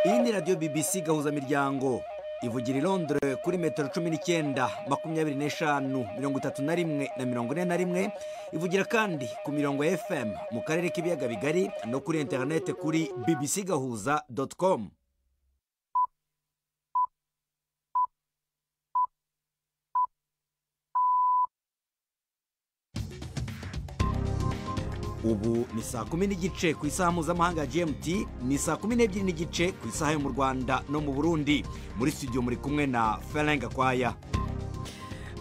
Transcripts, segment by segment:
iyi ni radiyo bbc gahuzamiryango ivugira i Londres kuri metero cumi n'icyenda makumyabiri n'eshanu mirongo itatu na rimwe na mirongo ine na rimwe ivugira kandi ku mirongo ya fm mu karere k'ibiyaga bigari no kuri interinete kuri bbc gahuza doti komu ubu ni saa kumi n'igice ku isaha mpuzamahanga ya gmt ni saa kumi n'ebyiri n'igice ku isaha yo mu rwanda no mu burundi muri studio muri kumwe na ferenga kwaya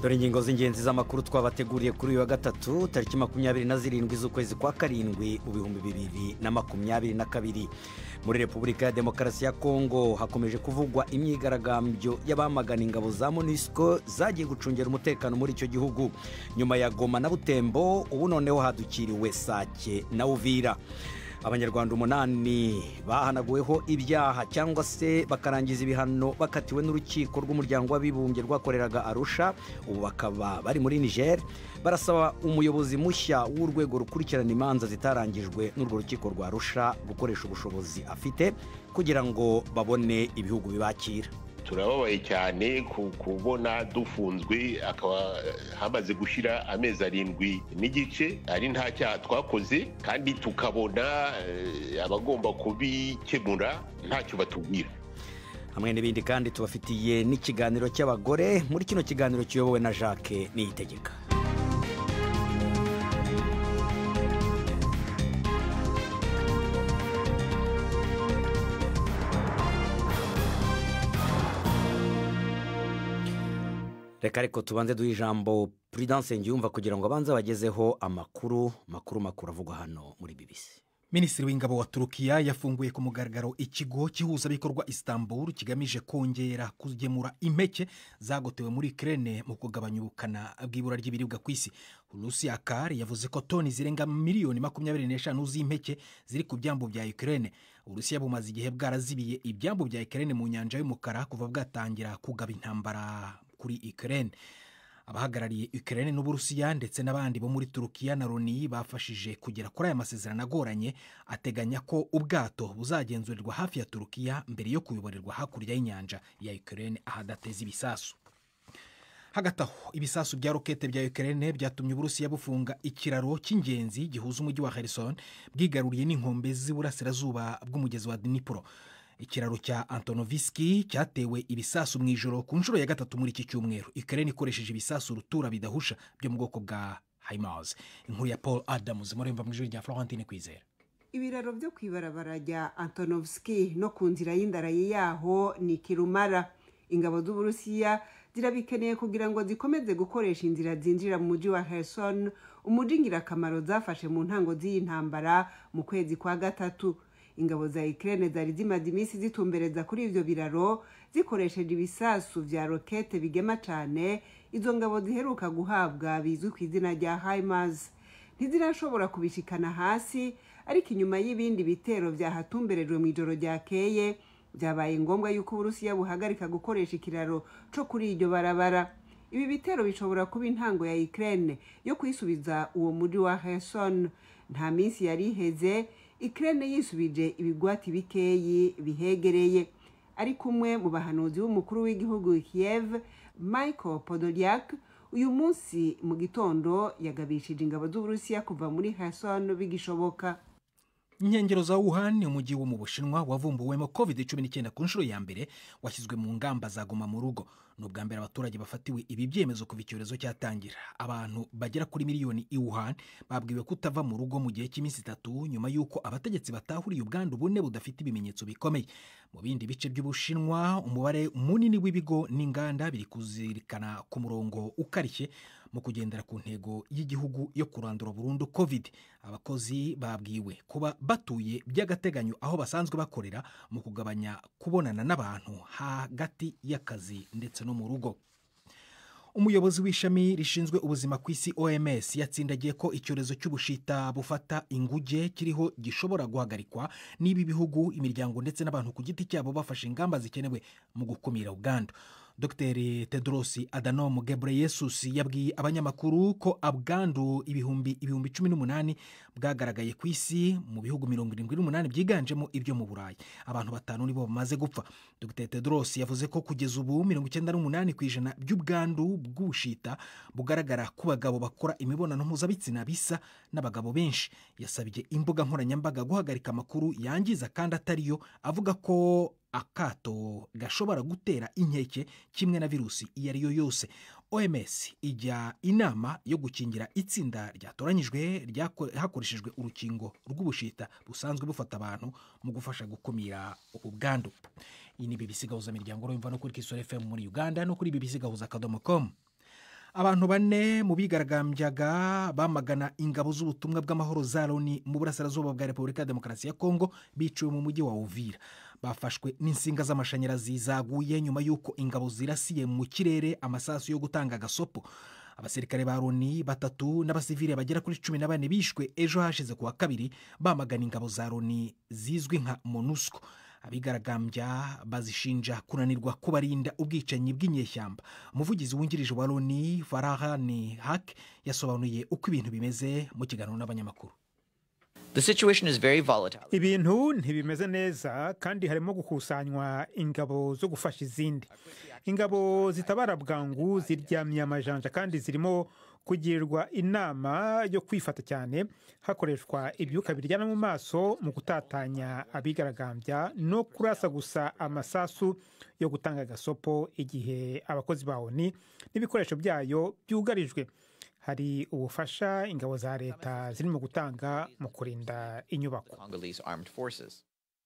dore ingingo z'ingenzi z'amakuru twabateguriye kuri uyu wa gatatu tariki makumyabiri na zirindwi z'ukwezi kwa karindwi mu bihumbi bibiri na makumyabiri na kabiri muri repubulika ya demokarasi ya kongo hakomeje kuvugwa imyigaragambyo y'abamagana ingabo za monisco zagiye gucungira umutekano muri icyo gihugu nyuma ya goma na butembo ubu noneho hadukiriwe sake na uvira abanyarwanda umunani bahanaguweho ibyaha cyangwa se bakarangiza ibihano bakatiwe n'urukiko rw'umuryango w'abibumbye rwakoreraga arusha ubu bakaba bari muri niger barasaba umuyobozi mushya w'urwego rukurikirana imanza zitarangijwe n'urwo rukiko rwa arusha gukoresha ubushobozi afite kugira ngo babone ibihugu bibakira turababaye cyane kubona dufunzwe akaba hamaze gushyira amezi arindwi n'igice ari nta cyaha twakoze kandi tukabona abagomba kubikemura ntacyo batubwira hamwe n'ibindi kandi tubafitiye n'ikiganiro cy'abagore muri kino kiganiro kiyobowe na jacques niyitegeka reka ariko tubanze duhe ijambo prudence ngiyumva kugira ngo abanze bagezeho amakuru makuru makuru avugwa hano muri bibisi minisitiri w'ingabo wa turukiya yafunguye ku mugaragaro ikigo cy'ihuzabikorwa istanbul kigamije kongera kugemura impeke zagotewe muri ikirere mu kugabanya ubukana bw'ibura ry'ibiribwa ku isi rusiya kari yavuze ko toni zirenga miliyoni makumyabiri n'eshanu z'impeke ziri ku byambu bya ikirere urusiya bumaze igihe bwarazibiye ibyambu bya ikirere mu nyanja y'umukara kuva bwatangira kugaba intambara kuri ikirere abahagarariye ikirere n'uburusiya ndetse n'abandi bo muri turukiya na loni bafashije kugera kuri aya masezerano agoranye ateganya ko ubwato buzagenzurirwa hafi ya turukiya mbere yo kubiborerwa hakurya y'inyanja ya ikirere ahadateza ibisasu hagati aho ibisasu bya rokete bya ikirere byatumye uburusiya bufunga ikiraro cy'ingenzi gihuza umujyi wa harrison bwigaruriye n'inkombe z'iburasirazuba bw'umugezi wa dinipuro ikiraro cya antonovisiki cyatewe ibisasu mu ijoro ku nshuro ya gatatu muri iki cyumweru ikirere ikoresheje ibisasu urutura bidahusha byo mu bwoko bwa hayimazi inkuru ya paul adamuzi muremba mu ijoro rya florentine kwizera ibiraro byo ku ibarabara rya antonovisiki no ku nzira y'indarayi yaho ni kirumara ingabo z'uburusiya zirabikeneye kugira ngo zikomeze gukoresha inzira zinjira mu mujyi wa herson umujyi ngirakamaro zafashe mu ntango z'iyi ntambara mu kwezi kwa gatatu ingabo za ikirere zari zimaze iminsi zitumbereza kuri ibyo biraro zikoresheje ibisasu bya rokete bigema cyane izo ngabo ziheruka guhabwa bizwi ku izina rya hayimazi ntizirashobora kubishikana hasi ariko inyuma y'ibindi bitero byahatumberejwe mu ijoro ryakeye byabaye ngombwa yuko uburusiya buhagarika gukoresha ikiraro cyo kuri iryo barabara ibi bitero bishobora kuba intango ya ikirere yo kwisubiza uwo mujyi wa herson nta minsi yari iheze ikirere yisubije ibigwati bikeyi bihegereye ari kumwe mu bahanuzi b'umukuru w'igihugu Kiev michael podolyak uyu munsi mu gitondo yagabishije ingabo z'uburusiya kuva muri Kherson bigishoboka inkengero za wuhan ni umujyi wo mu bushinwa wavumbuwemo covid cumi n'icyenda ku nshuro ya mbere washyizwe mu ngamba za goma mu rugo ni ubwa mbere abaturage bafatiwe ibi byemezo kuva icyorezo cyatangira abantu bagera kuri miliyoni i wuhan babwiwe kutava mu rugo mu gihe cy'iminsi itatu nyuma y'uko abategetsi batahuriye ubwandu bune budafite ibimenyetso bikomeye mu bindi bice by'ubushinwa umubare munini w'ibigo n'inganda biri kuzirikana ku murongo ukarishye mu kugendera ku ntego y'igihugu yo kurandura burundu covid abakozi babwiwe kuba batuye by'agateganyo aho basanzwe bakorera mu kugabanya kubonana n'abantu hagati y'akazi ndetse no mu rugo umuyobozi w'ishami rishinzwe ubuzima ku isi oms yatsindagiye ko icyorezo cy'ubushita bufata inguge kiriho gishobora guhagarikwa niba ibihugu imiryango ndetse n'abantu ku giti cyabo bafashe ingamba zikenewe mu gukumira ubwandu dr tedorosi adanomu gebreyesus yabwiye abanyamakuru ko abwandu ibihumbi ibihumbi cumi n'umunani bwagaragaye ku isi mu bihugu mirongo irindwi n'umunani byiganjemo ibyo mu burayi abantu batanu nibo bamaze gupfa dr tedorosi yavuze ko kugeza ubu mirongo icyenda n'umunani ku ijana by'ubwandu bw'ubushita bugaragara ku bagabo bakora imibonano mpuzabitsina bisa n'abagabo benshi yasabye imbuga nkoranyambaga guhagarika amakuru yangiza kandi atariyo avuga ko akato gashobora gutera inkeke kimwe na virusi iyo ari yo yose oms ijya inama yo gukingira itsinda ryatoranyijwe hakoreshejwe urukingo rw'ubushita busanzwe bufata abantu mu gufasha gukumira ubu bwandu iyi ni bibisi miryango urumva no kuri kisoro fm muri uganda no kuri bibisi gahuza akadomo komu abantu bane mu bigaragambyaga bamagana ingabo z'ubutumwa bw'amahoro za loni mu burasirazuba bwa repubulika ya demokarasi ya kongo biciwe mu mujyi wa uvira bafashwe n'insinga z'amashanyarazi zaguye nyuma y'uko ingabo zirasiye mu kirere amasasu yo gutanga agasopo abasirikare ba loni batatu n'abasivile bagera kuri cumi na bane bishwe ejo hashize ku wa kabiri bamagana ingabo za loni zizwi nka monusco abigaragambya bazishinja kunanirwa kubarinda ubwicanyi bw'inyeshyamba umuvugizi wungirije wa loni farahani hake yasobanuye uko ibintu bimeze mu kiganiro n'abanyamakuru ibintu ntibimeze neza kandi harimo gukusanywa ingabo zo gufasha izindi ingabo zitabara bwangu ziryamye amajanja kandi zirimo kugirirwa inama yo kwifata cyane hakoreshwa ibyuka biryana mu maso mu gutatanya abigaragambya no kurasa gusa amasasu yo gutanga agasopo igihe abakozi ba oni n'ibikoresho byayo byugarijwe hari ubufasha ingabo za leta zirimo gutanga mu kurinda inyubako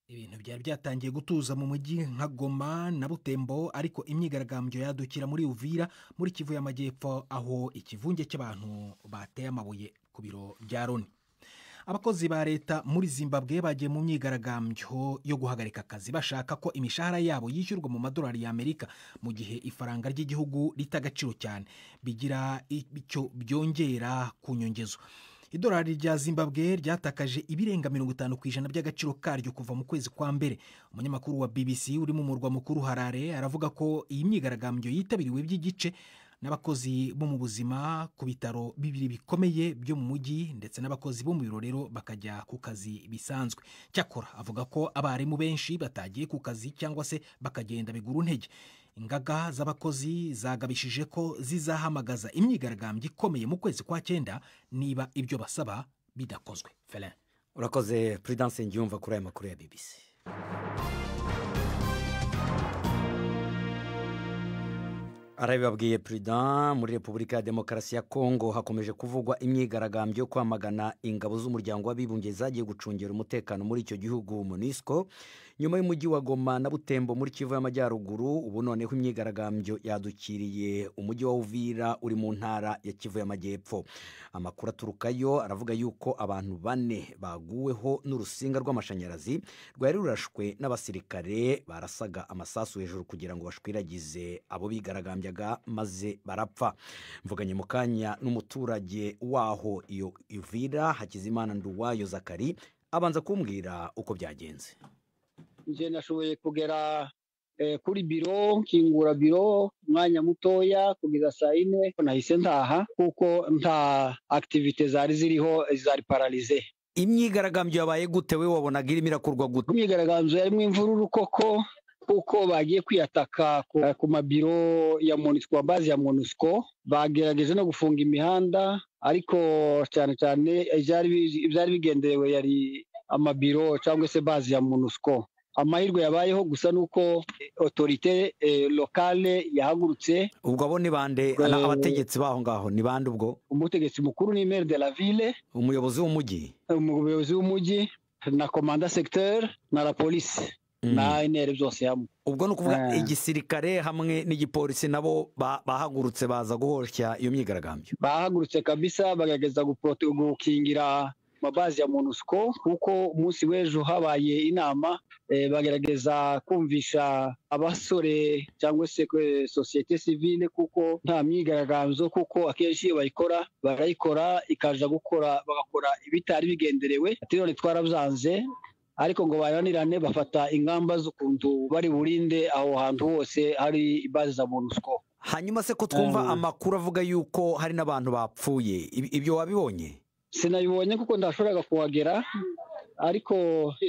ibintu byari byatangiye gutuza mu mujyi nka goma na butembo ariko imyigaragambyo yadukira muri uvira muri kivu y'amajyepfo aho ikivunge cy'abantu bateye amabuye ku biro bya loni abakozi ba leta muri zimbabwe bagiye mu myigaragambyo yo guhagarika akazi bashaka ko imishahara yabo yishyurwa mu madolari y'amerika mu gihe ifaranga ry'igihugu rita agaciro cyane bigira icyo byongera ku nyongezo idolari rya zimbabwe ryatakaje ibirenga mirongo itanu ku ijana by'agaciro karyo kuva mu kwezi kwa mbere umunyamakuru wa bbc uri mu murwa mukuru harare aravuga ko iyi myigaragambyo yitabiriwe by'igice n'abakozi bo mu buzima ku bitaro bibiri bikomeye byo mu mujyi ndetse n'abakozi bo mu biro rero bakajya ku kazi bisanzwe cyakora avuga ko abarimu benshi batagiye ku kazi cyangwa se bakagenda bigura intege ingaga z'abakozi zagabishije ko zizahamagaza imyigaragambyo ikomeye mu kwezi kwa cyenda niba ibyo basaba bidakozwe ferin urakoze puridanse ngiyumva kuri aya makuru ya bibisi arabibabwiye perezida muri repubulika ya demokarasi ya kongo hakomeje kuvugwa imyigaragambyo yo kwamagana ingabo z'umuryango w'abibumbye zagiye gucungira umutekano muri icyo gihugu munisco nyuma y'umujyi wa goma na butembo muri kivu y'amajyaruguru ubu noneho imyigaragambyo yadukiriye umujyi wa uvira uri mu ntara ya kivu y'amajyepfo amakuru aturukayo aravuga yuko abantu bane baguweho n'urusinga rw'amashanyarazi rwari rurashwe n'abasirikare barasaga amasasu hejuru kugira ngo bashwiragize abo bigaragambya maze barapfa mvuganye mu kanya n'umuturage waho iyo ivira hakizimana nduwayo zakari abanza kumbwira uko byagenze njye nashoboye kugera kuri biro nkingura biro umwanya mutoya kugeza saa yine nahise ntaha kuko nta akitivite zari ziriho zari pararize imyigaragambyo yabaye gute we wabonaga irimo irakorwa gute imyigaragambyo yarimo imvururu koko kuko bagiye kwiyataka ku mabiro ya monisiko bazi ya monisiko bagerageje no gufunga imihanda ariko cyane cyane ibyari bigenderewe yari amabiro cyangwa se bazi ya monisiko amahirwe yabayeho gusa ni uko otorite lokale yahagurutse ubwo abo ni bande abategetsi baho ngaho ni bande ubwo umutegetsi mukuru ni maire de la ville umuyobozi w'umujyi umuyobozi w'umujyi na komanda segiteri na la polisi na intere byose hamwe ubwo ni ukuvuga igisirikare hamwe n'igipolisi nabo bahagurutse baza guhoshya iyo myigaragambyo bahagurutse kabisa bagerageza gukingira amabazi ya monusco kuko umunsi w'ejo habaye inama bagerageza kumvisha abasore cyangwa se sosiyete sivile kuko nta myigaragambyo kuko akenshi iyo bayikora barayikora ikaja gukora bagakora ibitari bigenderewe ati none twarabyanze ariko ngo baranirane bafata ingamba z'ukuntu bari burinde aho hantu hose hari ibaze za monusco hanyuma se ko twumva amakuru avuga yuko hari n'abantu bapfuye Ibi- ibyo wabibonye sinabibonye kuko ndashoboraga kuhagera ariko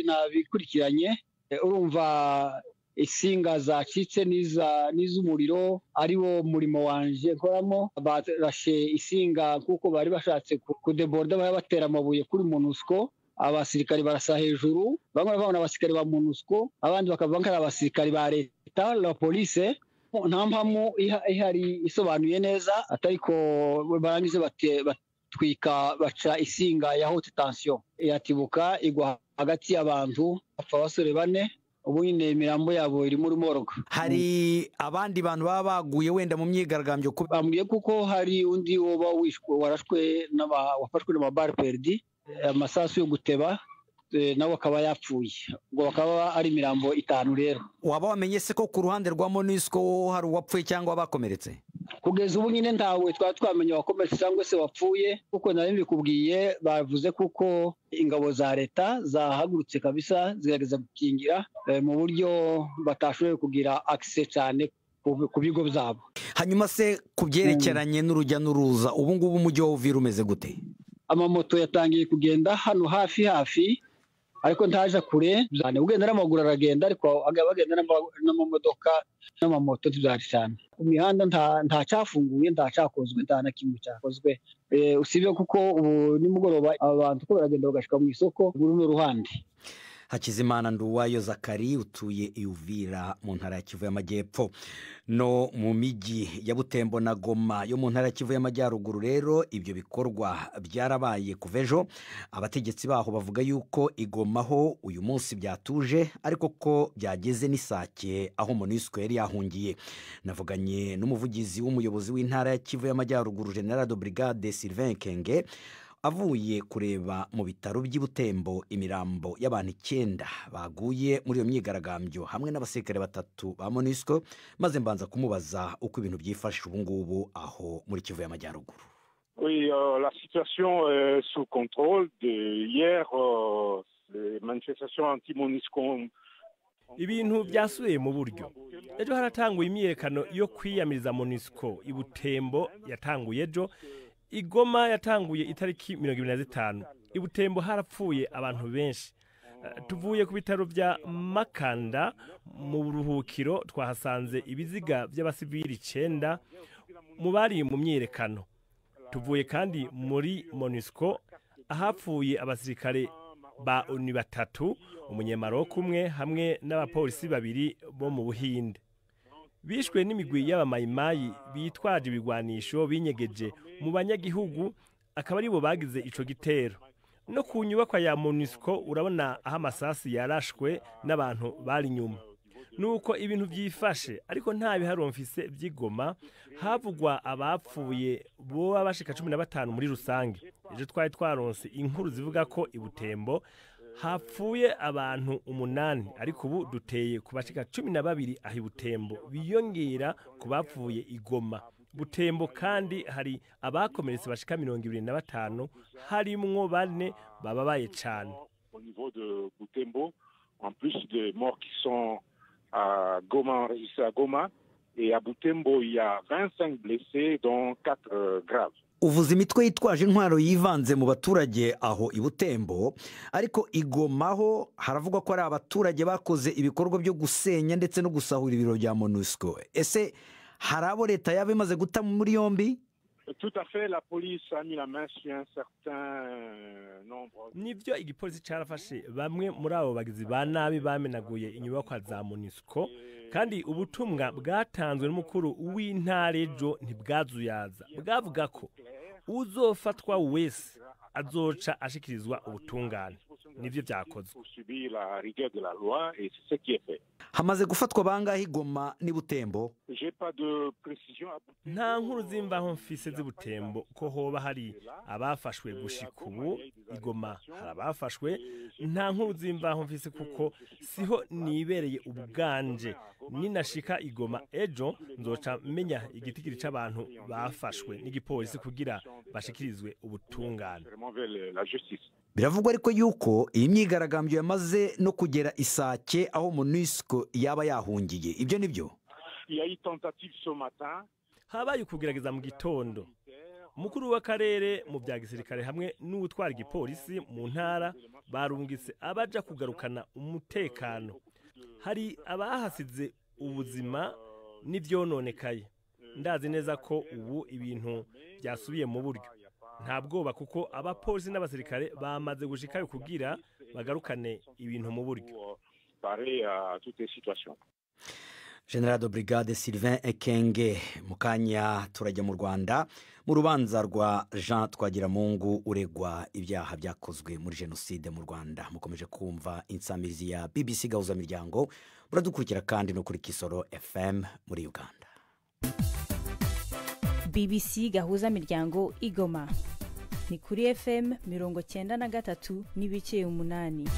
nabikurikiranye Eh, urumva insinga zacitse n'iza- n'iz'umuriro ari wo murimo wanje nkoramo barashe insinga kuko bari bashatse ku- kudeboriza bari batera amabuye kuri monusco abasirikari barasa hejuru bamwe babona abasirikari ba monusco abandi bakaba ari abasirikari ba leta la police nta mpamvu iha- ihari isobanuye neza atari ko barangize bate- bat- batwika baca isinga ya haute tension iratibuka igwa hagati y'abantu bapfa abasore bane ubu nyine imirambo yabo irimo urumoroga hari abandi bantu baba baguye wenda mu myigaragambyo ku- bambwiye kuko hari undi woba wishwe warashwe n'aba- wafashwe n'amabare perdi amasasu yo guteba eh, nawe akaba yapfuye ubwo bakaba ari imirambo itanu rero waba wamenye se ko ku ruhande rwa monisco hari uwapfuye cyangwa abakomeretse kugeza ubu nyine ntawe twari twamenya wakomeretse cyangwa se wapfuye kuko nari mbikubwiye bavuze kuko ingabo za leta zahagurutse kabisa zigerageza gukingira eh, mu buryo batashoboye kugira akise cyane ku- ku bigo byabo hanyuma se ku byerekeranye n'urujya n'uruza ubu ngubu umujyi wa uvira umeze gute amamoto yatangiye kugenda hano hafi hafi ariko ntaja kure cyane ugenda n'amaguru aragenda ariko aga- bagenda n'ama- n'amamodoka n'amamoto ntibyari cyane ku mihanda nta- ntacyafunguye ntacakozwe nta na kimwe cyakozwe Eh, usibye kuko ubu nimugoroba abantu ko baragenda bagashika mu isoko muri runo ruhande hakizimana nduwayo zakari utuye i uvira mu ntara ya kivu y'amajyepfo no mu mijyi ya butembo na goma yo mu ntara ya kivu y'amajyaruguru rero ibyo bikorwa byarabaye kuva ejo abategetsi baho bavuga yuko igomaho uyu munsi byatuje ariko ko byageze n'isake aho monisco yari yahungiye navuganye n'umuvugizi w'umuyobozi w'intara ya kivu y'amajyaruguru generado brigade sylvain kenge avuye kureba mu bitaro by'i Butembo imirambo y'abantu icyenda baguye muri iyo myigaragambyo hamwe n'abasirikare batatu ba monisco maze mbanza kumubaza uko ibintu byifashe ubu ngubu aho muri kivu y'amajyaruguru Oui, euh, la situation est sous contrôle. De hier, euh, les manifestations anti-MONUSCO. ont- Ibintu byasubiye mu buryo. ejo haratanguye imyiyerekano yo kwiyamiriza monisco i butembo yatanguye ejo igoma yatanguye itariki mirongo ibiri na zitanu i butembo harapfuye abantu benshi Eh, tuvuye ku bitaro bya makanda mu buruhukiro twahasanze ibiziga by'abasivili icyenda mu bari mu myiyerekano tuvuye kandi muri monisco ahapfuye abasirikare ba oni batatu umunyamaroka umwe hamwe n'abapolisi babiri bo mu buhinde bishwe n'imigwi y'abamayimayi bitwaje ibigwanisho binyegeje mu banyagihugu akaba aribo bagize ico gitero no ku nyubakwa ya monisco urabona aho amasasi yarashwe n'abantu bari inyuma nuko ibintu byifashe ariko nta biharo mfise by'igoma havugwa abapfuye boba bashika cumi na batanu muri rusange ejo twari twaronse inkuru zivuga ko i butembo hapfuye abantu umunani ariko ubu duteye ku bashika cumi na babiri aho i butembo biyongera ku bapfuye i goma butembo kandi hari abakomeretse bashika mirongo ibiri na batanu harimwo bane bababaye cane Au niveau de Butembo, en plus des morts qui sont à Goma, enregistrés à Goma. Et à Butembo, il y a 25 blessés, dont 4 graves. uvuze imitwe yitwaje intwaro yivanze mu baturage aho i butembo ariko igomaho haravugwa ko hari abaturage bakoze ibikorwa byo gusenya ndetse no gusahura ibiro bya monisco ese hari abo leta yaba imaze guta muri yombi Tout à fait, la police a mis la main sur un certain nombre. nibyo igipolisi carafashe bamwe muri abo bagizi ba nabi bamenaguye inyubakwa za monisco kandi ubutumwa bwatanzwe n'umukuru w'intara ejo ntibwazuyaza bwavuga ko uzofatwa wese azoca ashikirizwa ubutungane nibyo byakozwe Pour subir la rigueur de la loi, et c'est ce qui est fait. hamaze gufatwa bangahe igoma n'i butembo J'ai pas de précision à Butembo. nta nkuru z'imbaho mfise z'ubutembo ko hoba hari abafashwe gushika ubu igoma hari abafashwe nta nkuru z'imbaho mfise kuko siho nibereye ubuganje ninashika igoma ejo nzoca menya igitigiri c'abantu bafashwe n'igipolisi kugira bashikirizwe ubutungane Vraiment vers le- la justice. biravugwa ariko yuko iyi myigaragambyo yamaze no kugera isake aho munisiko yaba yahungiye ibyo ni byo Il y a eu tentative ce matin. habaye ukugerageza mu gitondo umukuru w'akarere mu bya gisirikare hamwe n'utwara igipolisi mu ntara barungitse abaja kugarukana umutekano hari abahasize ubuzima n'ibyononekaye ndazi neza ko ubu ibintu byasubiye mu buryo nta bwoba kuko abapolisi n'abasirikare bamaze gushikayo kugira bagarukane ibintu mu buryo Pour euh, parer à toutes les situations. generado brigade sylvain ekenge mu kanya turajya mu rwanda mu rubanza rwa jean twagiramungu uregwa ibyaha byakozwe muri jenoside mu rwanda mukomeje kumva insamizi ya bbc gahuzamiryango muradukurikira kandi no kuri kisoro fm muri uganda bbc gahuza miryango igoma ni kuri fm mirongo cyenda na gatatu n'ibice umunani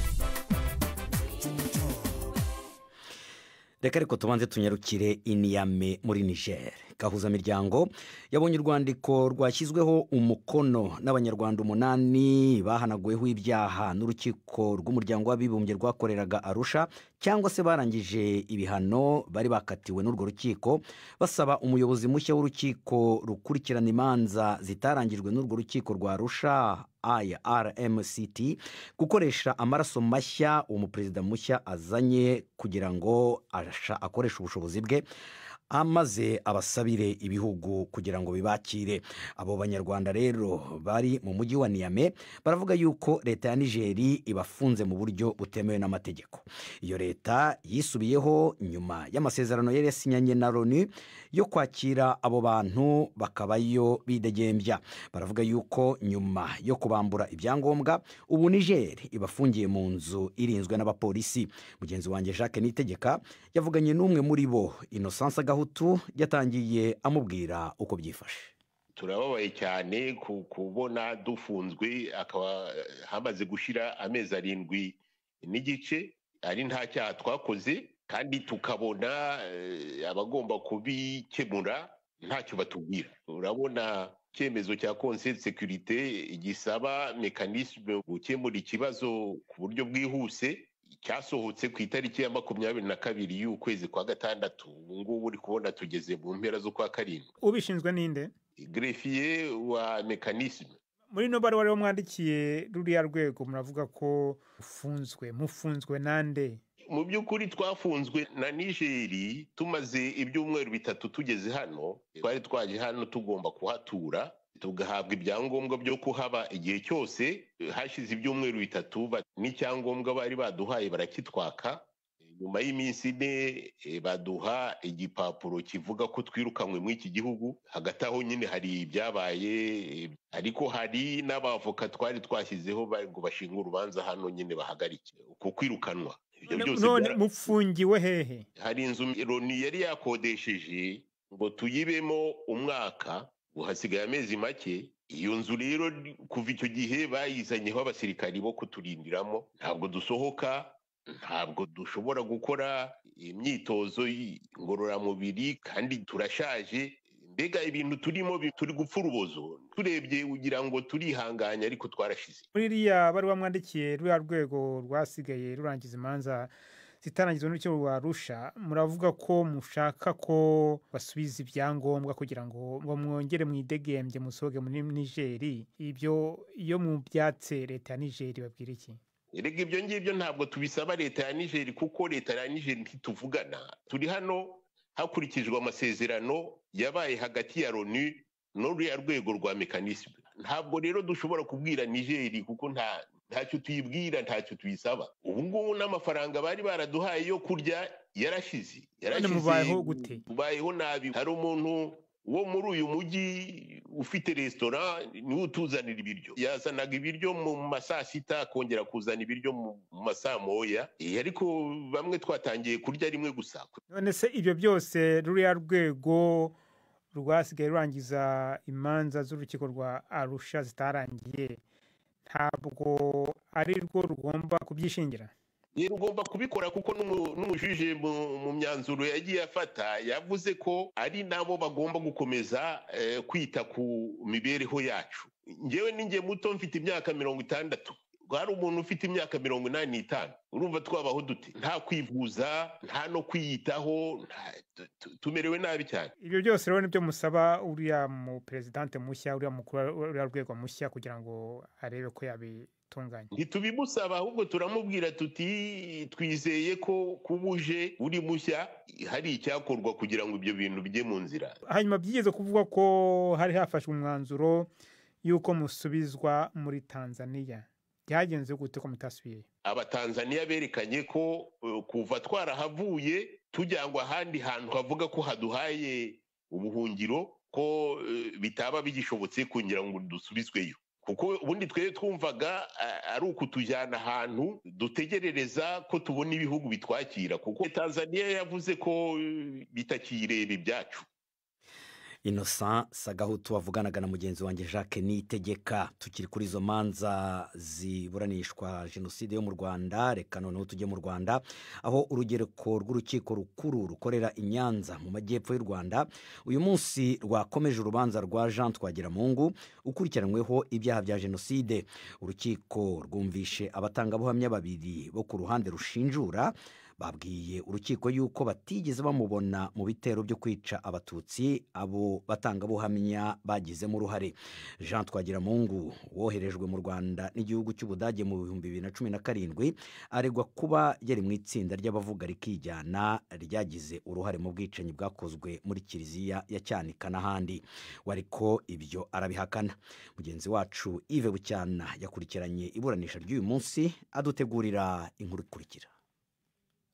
reka ariko tubanze tunyarukire iniyame muri niger gahuzamiryango yabonye urwandiko rwashyizweho umukono n'abanyarwanda umunani bahanaguweho ibyaha n'urukiko rw'umuryango w'abibumbye rwakoreraga arusha cyangwa se barangije ibihano bari bakatiwe n'urwo rukiko basaba umuyobozi mushya w'urukiko rukurikirana imanza zitarangijwe n'urwo rukiko rwa arusha irmct gukoresha amaraso mashya uwo muperezida mushya azanye kugira ngo asha- akoreshe ubushobozi bwe amaze abasabire ibihugu kugira ngo bibakire abo banyarwanda rero bari mu mujyi wa niyame baravuga yuko leta ya nigeri ibafunze mu buryo butemewe n'amategeko iyo leta yisubiyeho nyuma y'amasezerano yari yasinyanye na loni yo kwakira abo bantu bakabayo bidegembya baravuga yuko nyuma yo kubambura ibyangombwa ubu niger ibafungiye mu nzu irinzwe n'abapolisi mugenzi wanjye jacques nitegeka yavuganye n'umwe muri bo innocence gahutu yatangiye amubwira uko byifashe turababaye cyane ku- kubona dufunzwe akaba hamaze gushira amezi arindwi n'igice ari nta cyaha twakoze kandi tukabona eh, abagomba kubikemura ntacyo batubwira urabona icyemezo cya conseil de securite gisaba mekanisme gukemura ikibazo ku buryo bwihuse cyasohotse ku itariki ya makumyabiri na kabiri y'ukwezi kwa gatandatu ubu ngubu uri kubona tugeze mu mpera z'ukwa karindwi ubishinzwe ninde grefiye wa mekanisme muri ino baruwa rero mwandikiye ruriya rwego muravuga ko ufunzwe mufunzwe nande mu by'ukuri twafunzwe na nigeri tumaze ibyumweru bitatu tugeze hano twari twaje hano tugomba kuhatura tugahabwa ibyangombwa byo kuhaba igihe cyose hashize ibyumweru bitatu ba- n'icyangombwa bari baduhaye barakitwaka nyuma y'iminsi ine eh, baduha igipapuro kivuga ko twirukanywe muri iki gihugu hagati aho nyine hari ibyabaye eh, ariko hari n'abavoka twari twashyizeho bari ngo bashinge urubanza hano nyine bahagarike uko kwirukanwa ibyo byose none byara- mufungiwe hehe hari inzu loni yari yakodesheje ngo tuyibemo umwaka ubu hasigaye amezi make iyo nzu rero kuva icyo gihe bayizanyeho abasirikari bo kuturindiramo ntabwo dusohoka ntabwo dushobora gukora imyitozo y- ngororamubiri kandi turashaje mbega ibintu turimo bi- turi gupfa urubozo turebye ugira ngo turihanganya ariko twarashize muri iriya baruwa mwandikiye ruriya rwego rwasigaye rurangiza imanza zitarangizwa n'urukiko rwa rusha muravuga ko mushaka ko basubiza ibyangombwa kugira ngo ngo mwongere mwidegembye musohoke muri nigeri ibyo iyo mubyatse leta ya nigeri babwira iki erega ibyo ngibyo ntabwo tubisaba leta ya nigeri kuko leta ya nigeri ntituvugana turi hano hakurikijwe amasezerano yabaye hagati ya loni n'uriya rwego rwa mekanisme ntabwo rero dushobora kubwira nigeri kuko nta ntacyo tuyibwira ntacyo tuyisaba ubu ngubu n'amafaranga bari baraduhaye yo kurya yarashize yarashize mubayeho gute? mubayeho nabi hari umuntu wo muri uyu mujyi ufite resitora niwe utuzanira ibiryo yazanaga ibiryo mu ma saa sita akongera kuzana ibiryo mu mu ma saa moya Eh, ariko bamwe twatangiye kurya rimwe gusa none se ibyo byose ruriya rwego rwasigaye rurangiza imanza z'urukiko rwa arusha zitarangiye ntabwo ari rwo rugomba kubyishingira Eh, ugomba kubikora kuko n'umu- n'umujuje mu- mu myanzuro yagiye afata yavuze ko ari nabo bagomba gukomeza eh, kwita ku mibereho yacu ngewe ninjye muto mfite imyaka mirongo itandatu hari umuntu ufite imyaka mirongo inani n'itanu urumva twabaho dute nta kwivuza nta no kwiyitaho nta- tu- tu- tumerewe nabi cyane ibyo byose rero nibyo musaba uriya mu perezidante mushya uriya mukuru wa- uriya rwego mushya kugira ngo arebe ko yabitunganya ntitubimusaba ahubwo turamubwira tuti twizeye ko kubuje uri mushya hari icyakorwa kugira ngo ibyo bintu bijye mu nzira hanyuma byigeze kuvuga ko hari hafashwe umwanzuro y'uko musubizwa muri tanzaniya byagenze gute ko mutasubiyeyo abatanzaniya berekanye ko eh, kuva twarahavuye tujyangwa ahandi hantu havuga ko haduhaye ubuhungiro ko eh, bitaba bigishobotse kugira ngo dusubizweyo kuko ubundi twebwe twumvaga a- ari ukutujyana ahantu dutegerereza ko tubona ibihugu bitwakira kuko tanzaniya yavuze ko eh, bitakireba ibyacu innocent sagahutu wavuganaga na mugenzi wanjye jacques nitegeka tukiri kuri izo manza ziburanishwa jenoside yo mu rwanda reka noneho tujye mu rwanda aho urugereko rw'urukiko rukuru rukorera i nyanza mu majyepfo y'u rwanda uyu munsi rwakomeje urubanza rwa jean twagiramungu ukurikiranyweho ibyaha bya jenoside urukiko rwumvishe abatangabuhamya babiri bo ku ruhande rushinjura babwiye urukiko yuko batigeze bamubona mu bitero byo kwica abatutsi abo batangabuhamya bagizemo uruhare jean twagiramungu woherejwe mu rwanda n'igihugu cy'ubudage mu bihumbi bibiri na cumi na karindwi aregwa kuba yari mu itsinda ry'abavuga rikijyana ryagize uruhare mu bwicanyi bwakozwe muri kiliziya ya cyanika n'ahandi wari ko ibyo arabihakana mugenzi wacu ive bucyana yakurikiranye iburanisha ry'uyu munsi adutegurira inkuru ikurikira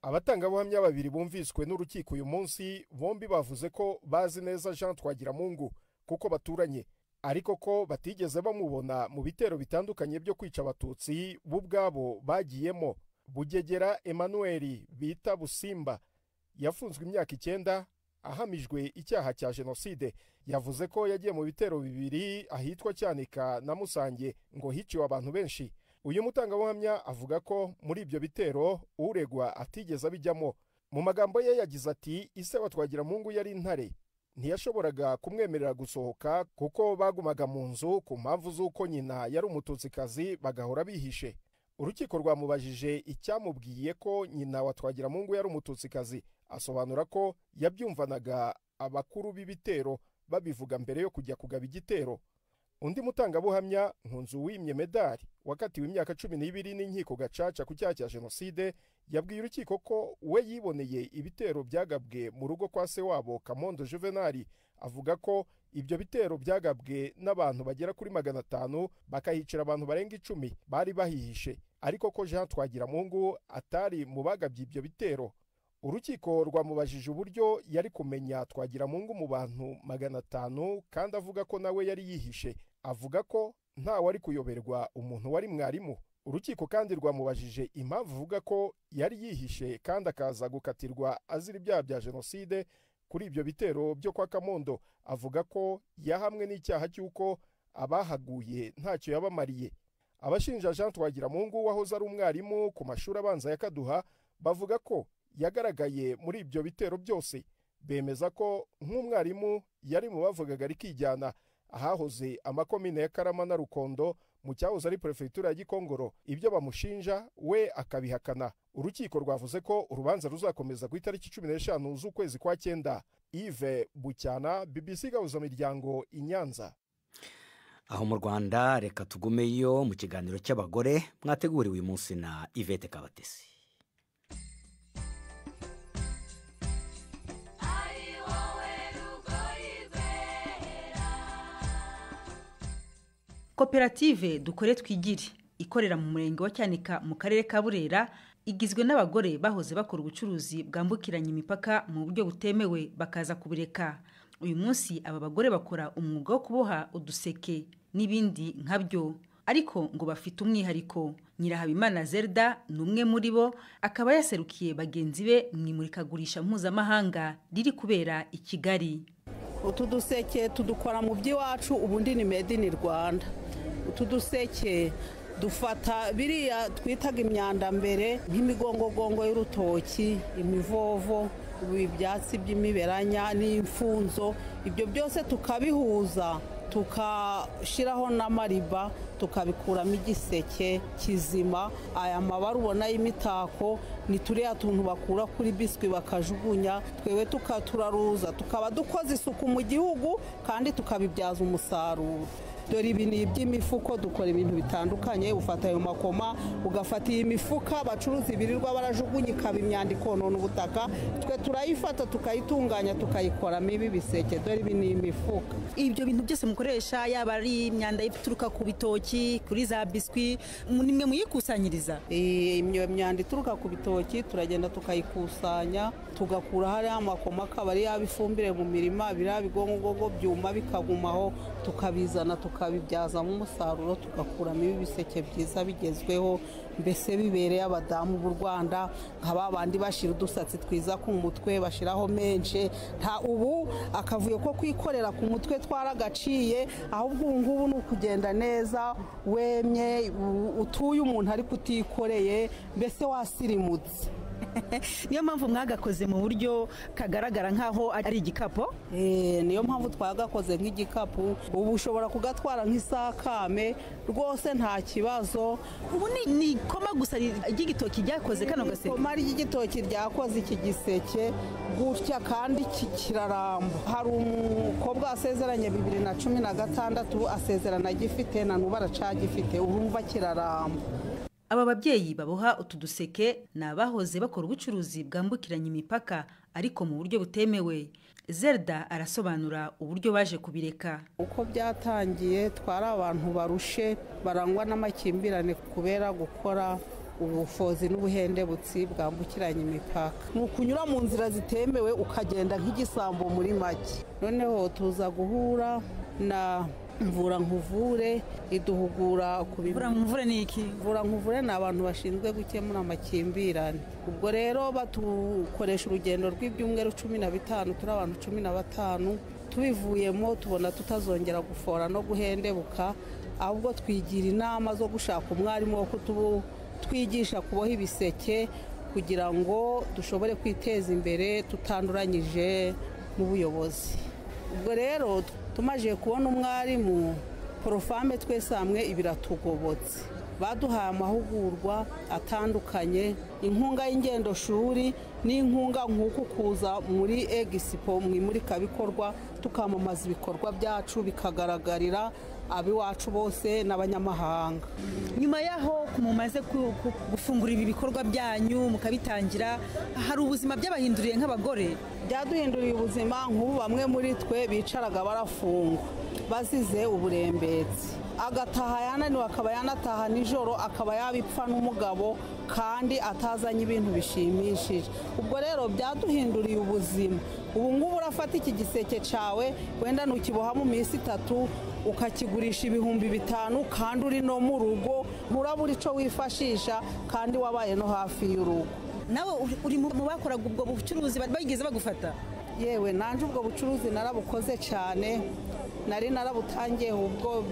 abatangabuhamya babiri bumviswe n'urukiko uyu munsi bombi bavuze ko bazi neza jean twagiramungu kuko baturanye ariko ko batigeze bamubona mu bitero bitandukanye byo kwica abatutsi bo ubwabo bagiyemo bugegera emmanuel bita busimba yafunzwe imyaka icyenda ahamijwe icyaha cya jenoside yavuze ko yagiye mu bitero bibiri ahitwa cyanika na musange ngo hiciwe abantu benshi uyu mutangabuhamya avuga ko muri ibyo bitero uregwa atigeze abijyamo mu magambo ye yagize ati ise wa twagiramungu yari intare ntiyashoboraga kumwemerera gusohoka kuko bagumaga mu nzu ku mpamvu z'uko nyina yari umututsikazi bagahora bihishe urukiko rwamubajije icyamubwiye ko nyina wa twagiramungu yari umututsikazi asobanura ko yabyumvanaga abakuru b'ibitero babivuga mbere yo kujya kugaba igitero undi mutangabuhamya nkunzu wimye medari wakatiwe imyaka cumi n'ibiri n'inkiko gacaca ku cyaha cya jenoside yabwiye urukiko ko we yiboneye ibitero byagabwe mu rugo kwa se wabo kamondo juvenali avuga ko ibyo bitero byagabwe n'abantu bagera kuri magana atanu bakahicira abantu barenga icumi bari bahihishe ariko ko jean twagiramungu atari mu bagabye ibyo bitero urukiko rwamubajije uburyo yari kumenya twagiramungu mu bantu magana atanu kandi avuga ko nawe yari yihishe avuga ko nta wari kuyoberwa umuntu wari mwarimu urukiko kandi rwamubajije impamvu avuga ko yari yihishe kandi akaza gukatirwa azira ibyaha bya jenoside kuri ibyo bitero byo kwa kamondo avuga ko yahamwe n'icyaha cy'uko abahaguye ntacyo yabamariye abashinja jean twagiramungu wahoze ari umwarimu ku mashuri abanza ya kaduha bavuga ko yagaragaye muri ibyo bitero byose bemeza ko nk'umwarimu yari mu bavugaga rikijyana ahahoze amakomine ya karama na rukondo mu cyahoze ari perefegitura ya gikongoro ibyo bamushinja we akabihakana urukiko rwavuze ko urubanza ruzakomeza ku itariki cumi n'eshanu z'ukwezi kwa cyenda ive bucyana bbc gahuza miryango i nyanza aho mu rwanda reka tugumeyo mu kiganiro cy'abagore mwateguriwe uyu munsi na ivete kabatesi koperative dukore twigire ikorera mu murenge wa cyanika mu karere ka burera igizwe n'abagore bahoze bakora ubucuruzi bwambukiranya imipaka mu buryo butemewe bakaza kubureka uyu munsi aba bagore bakora umwuga wo kuboha uduseke n'ibindi nkabyo ariko ngo bafite umwihariko nyirahabimana zelda ni umwe muri bo akaba yaserukiye bagenzi be mu imurikagurisha mpuzamahanga riri kubera i kigali utu duseke tudukora mu by'iwacu ubundi ni made in rwanda utu duseke dufata biriya twitaga imyanda mbere nk'imigongogongo y'urutoki imivovo ibi byatsi by'imiberanya n'imfunzo ibyo byose tukabihuza tugashyiraho n'amariba tukabikuramo igiseke kizima aya mabara ubona y'imitako ni turiya tuntu bakura kuri biswi bakajugunya twewe tukaturaruza tukaba dukoze isuku mu gihugu kandi tukabibyaza umusaruro dore ibi ni iby'imifuko dukora ibintu bitandukanye ufata ayo makoma ugafata iyi mifuka bacuruza ibirirwa barajugunya ikaba imyanda ikonona ubutaka twe turayifata tukayitunganya tukayikoramo ibi biseke dore ibi ni imifuka ibyo bintu byose mukoresha yaba ari imyanda ituruka ku bitoki kuri za biswi ni mwe muyikusanyiriza iyo myanda ituruka ku bitoki turagenda tukayikusanya tugakura hariya amakoma akaba ari yaba ifumbire mu mirima biriya bigongogongo byuma bikagumaho tukabizana tuka tukabibyazamo umusaruro tugakuramo ibiseke byiza bigezweho mbese bibereye abadamu b'u rwanda nka ba bandi bashyira udusatsi twiza ku mutwe bashyiraho menshi nta ubu akavuyo ko kwikorera ku mutwe twaragaciye ahubwo ubu ngubu ni ukugenda neza wemye utuye umuntu ariko utikoreye mbese wasirimutse niyo mpamvu mwagakoze mu buryo kagaragara nk'aho ari igikapu niyo mpamvu twagakoze nk'igikapu ubu ushobora kugatwara nk'isakame rwose nta kibazo ubu ni ikoma gusa ry'igitoki ryakoze kano gaseke ikoma ry'igitoki ryakoze iki giseke gutya kandi kiraramba hari umukobwa wasezeranye bibiri na cumi na gatandatu asezerana agifite na n'ubu aracagifite urumva kiraramba aba babyeyi baboha utu duseke ni abahoze bakora ubucuruzi bwambukiranya imipaka ariko mu buryo butemewe Zelda arasobanura uburyo baje kubireka uko byatangiye twari abantu barushe barangwa n'amakimbirane kubera gukora ubufozi n'ubuhendebutsi bwambukiranya imipaka ni ukunyura mu nzira zitemewe ukagenda nk'igisambo muri make noneho tuza guhura na mvura nkuvure iduhugura ku mvura nkuvure ni iki mvura nkuvure ni abantu bashinzwe gukemura amakimbirane ubwo rero batukoresha urugendo rw'ibyumweru cumi na bitanu turi abantu cumi na batanu tubivuyemo tubona tutazongera gufora no guhendebuka ahubwo twigira inama zo gushaka umwarimu wo kutwigisha kuboha ibiseke kugira ngo dushobore kwiteza imbere tutanduranyije n'ubuyobozi ubwo rero tumaje kubona umwarimu porofame twese hamwe ibiratugobotse baduhaye amahugurwa atandukanye inkunga y'ingendoshuri n'inkunga nk'uku kuza muri egisipo mu imurikabikorwa tukamamaza ibikorwa byacu bikagaragarira abiwacu bose n'abanyamahanga nyuma y'aho mumaze gufungura ibi bikorwa byanyu mukabitangira hari ubuzima byabahinduriye nk'abagore byaduhinduriye ubuzima nk'ubu bamwe muri twe bicaraga barafungwa bazize uburembetsi agataha yananiwe akaba yanataha nijoro akaba yabipfa n'umugabo kandi atazanye ibintu bishimishije ubwo rero byaduhinduriye ubuzima ubu ngubu urafata iki giseke cyawe wenda ntukiboha mu minsi itatu ukakigurisha ibihumbi bitanu kandi uri no mu rugo nturabura icyo wifashisha kandi wabaye no hafi y'urugo nawe uri mu bakoraga ubwo bucuruzi bageze bagufata yewe nanjye ubwo bucuruzi narabukoze cyane nari narabutangiye ubwo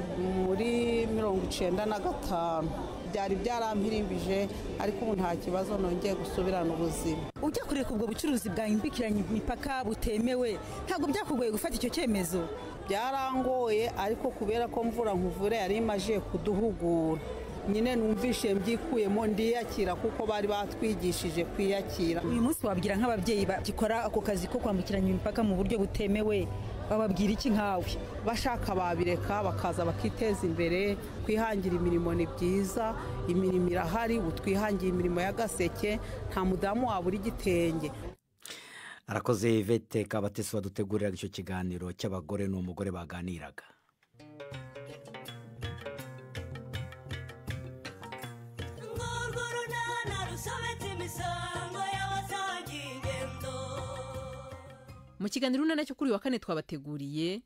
muri mirongo icyenda na gatanu byari byarampirimbije ariko ubu nta kibazo nongeye gusubirana ubuzima ujya kureka ubwo bucuruzi bwambukiranya imipaka butemewe ntabwo byakugoye gufata icyo cyemezo byarangoye ariko kubera ko mvura nkuvure yari imaze kuduhugura nyine numvishe mbyikuyemo ndiyakira kuko bari batwigishije kwiyakira uyu munsi wabwira nk'ababyeyi bagikora ako kazi ko kwambukiranya imipaka mu buryo butemewe bababwira iki nkawe bashaka babireka bakaza bakiteza imbere kwihangira imirimo ni byiza imirimo irahari ubu twihangiye imirimo y'agaseke nta mudamu wabura igitenge arakoze ivete kabatesi waduteguriraga icyo kiganiro cy'abagore n'umugore baganiraga mu kiganiro urunana cyo kuri uyu wa kane twabateguriye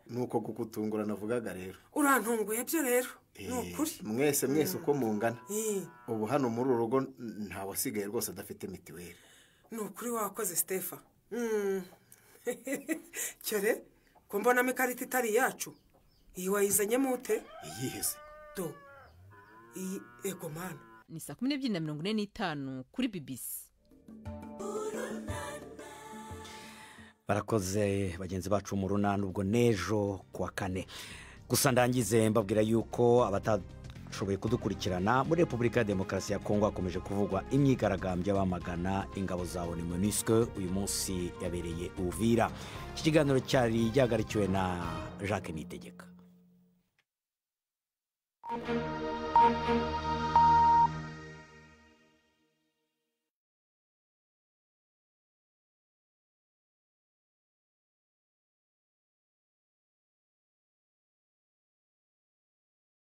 nuko kugutungura navugaga rero urantunguye byo rero ni ukuri mwese mwese uko mungana ubu hano muri uru rugo ntawasigaye rwose adafite mitiweli ni ukuri wakoze sitefa cyore ko mbonamo ikarita itari iyacu iyi wayizanyemo ute iyihese do iyi ego mani ni saa kumi n'ebyiri na mirongo ine n'itanu kuri bibisi barakoze bagenzi bacu mu runani ubwo n'ejo ku wa kane gusa ndangize mbabwira yuko abatashoboye kudukurikirana muri repubulika ya demokarasi ya kongo hakomeje kuvugwa imyigaragambyo y'abamagana ingabo za oni monisike uyu munsi yabereye ubuvira iki kiganiro cyari gihagarikiwe na jacques nitegeka